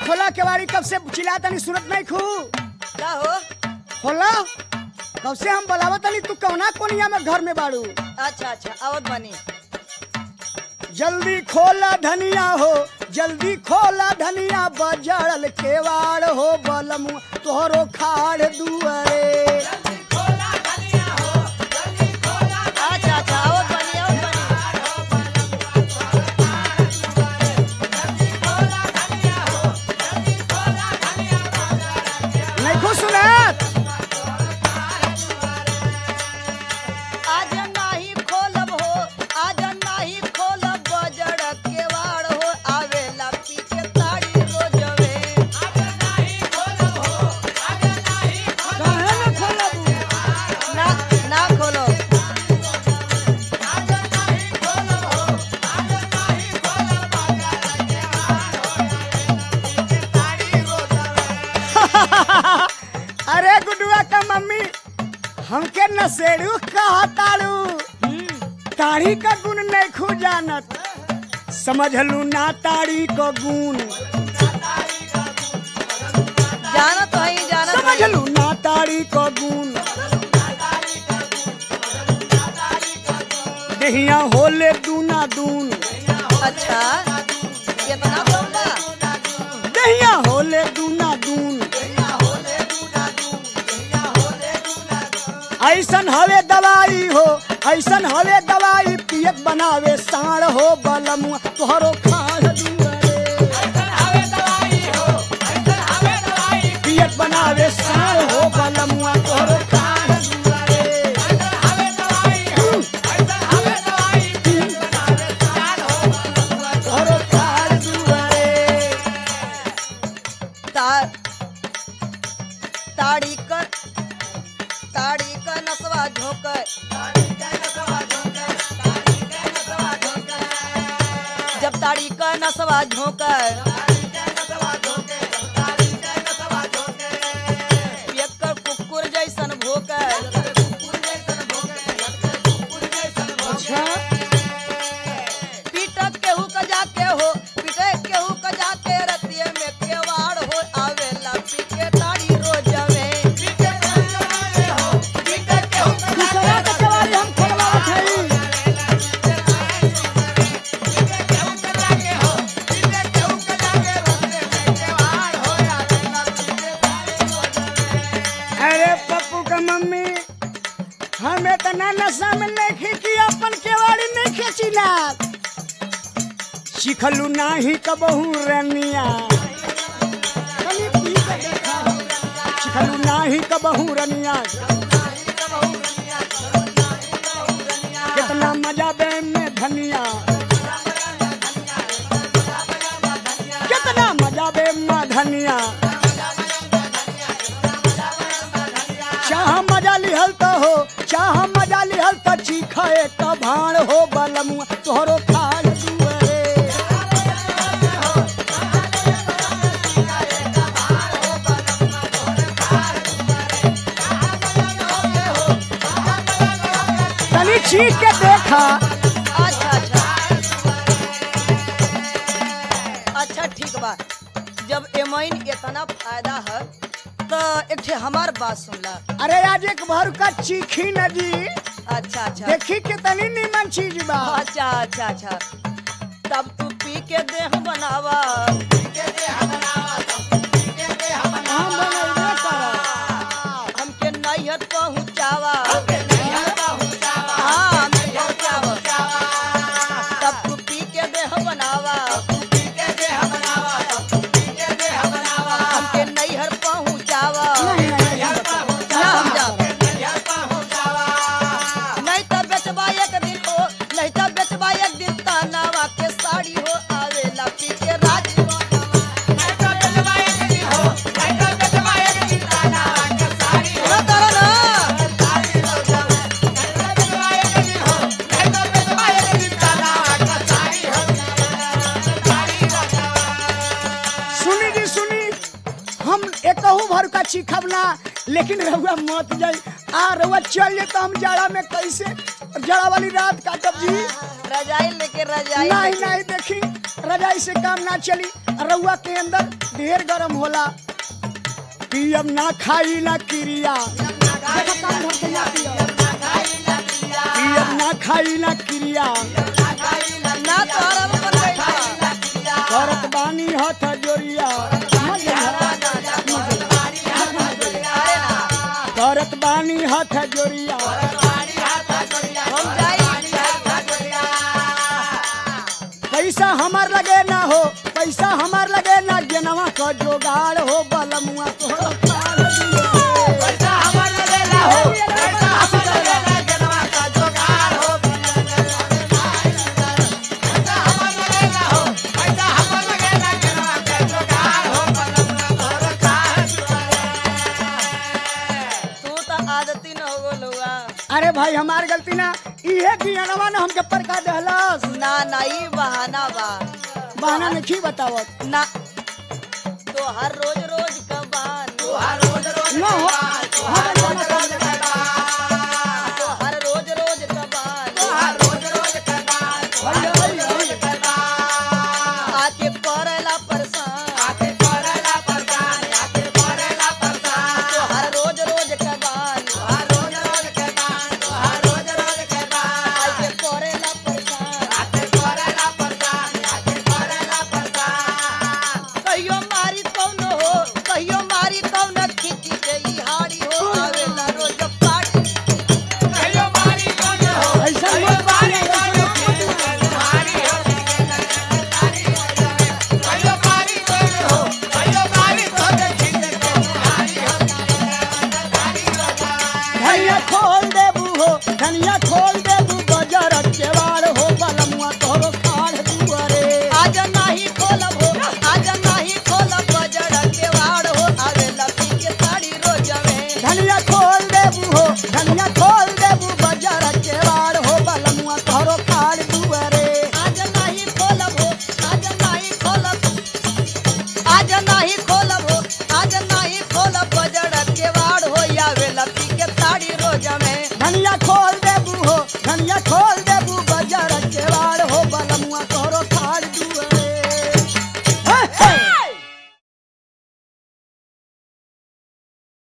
खोला केवाड़ी कब से चिल्ला तनी सुनत नहीं खू का हो खोला कब से हम बलावा तनी तू कौना कोनिया में घर में बाड़ू अच्छा अच्छा आवत बनी जल्दी खोला धनिया हो जल्दी खोला धनिया बजड़ल केवाड़ हो बलमु तोहरो खाड़ दुआरे अच्छा अच्छा आवत बनी आवत बनी नहीं खू सुनत आज नाही खोलब हो आज नाही खोलब बजड़ केवाड़ हो आवेला पीछे ताड़ी रोजवे काहे न खोलबू ना ना खोलो अरे गुडुआ का मम्मी हमके नसेड़ू कहा ताड़ू ताड़ी का गुण नहीं खू जानत समझलू ना ताड़ी को गुण जाना तो है जाना तो है। समझलू ना ताड़ी को गुण दहिया होले दूना दून अच्छा कितना बोला दहिया होले दूना दून ऐसन हवे दवाई हो ऐसन हवे दवाई पियत बनावे साण हो बलमुआ तोहरो खाड़ दुआरे पियत बनावे साण हो बलमुआ तोहरो खाड़ दुआरे तोहरो खाड़ दुआरे तार ताड़ी कर ताड़ी का नसवा झोंकर जब ताड़ी का नसवा झोंकर पियक्कर कुकुर जैसन भोकर अच्छा पीटक केहू का जाके हो पीटे केहू का जाके रतिये में केवाड़ हो आवेला पीके ताड़ी रोजवे दूसरा के सवारी हम खोलवावत हई अरे पप्पू का मम्मी हम इतना नशा में नहीं कि अपन केवाड़ी नहीं खेचिला सिखलू नाही कबहू रनिया कनी पी के देखा। सिखलू नाही कबहू रनिया कितना मजा बे में धनिया कितना मजा बे में धनिया चाह मजा लिहल तो हो चाह मजा लिहल तो चीखे का भाण हो बलमुआ तोहरो खाल दुआरे तनी चीख के देखा अच्छा अच्छा अच्छा ठीक बा जब एमइन इतना फायदा है तो एक ठे हमार बात सुनला अरे आज एक भर का चीखी नदी अच्छा अच्छा देखी के तनी नीमन चीज बा अच्छा अच्छा अच्छा तब तू पी के देह बनावा हम बनैबे करब। हमके नैहर पहुँचावा हाँ, नैहर पहुँचावा। तब तू पी के देह बनावा हमके नैहर पहुँचावा नहीं, नहीं, नहीं। ना हम जाब। नहीं तो बेचबा एक दिन हो नहीं तो बेचबा एक दिन तनावा के साड़ी हो आवेला पी के राज सुना तारा ना सुनी जी सुनी हम एकहू भर का चीखब ना लेकिन रहुआ मत जाई आ रहुआ चल जे तो हम जाड़ा में कैसे जाड़ा वाली रात काटब जी रजाई लेके रजाई नहीं लेके। नहीं देखी रजाई से काम ना चली रउआ के अंदर ढेर गरम होला पियम ना खाई ना क्रिया पियम ना खाई ना क्रिया ना तोहरा में बन गइल बा। करत बानी हथ जोरिया करत बानी हथ जोरिया हम जाई पैसा हमार लगे ना हो पैसा हमार लगे ना गेनवा क जोगाड़ हो बलमुआ तोहर पाल दिए। तू तो आदती न हो गोलुआ अरे भाई हमार गलती ना इहे गियनवा ने हमके परका दहलस ना ना ई बहाना बा बहाना नहीं बतावत ना तो हर रोज रोज कबान न हो हम जाना कर तो हर रोज रोज कबान भैया, भैया, भैया। आके करला परेशान तो हर रोज रोज कबान आके करेला परेशान कहियो मारी कौन हो कहियो मारी कौन खिची गई हाड़ी हो आवेला रोज पाटी ऐसा मत बात धनिया खोल देबू हो धनिया खोल देबू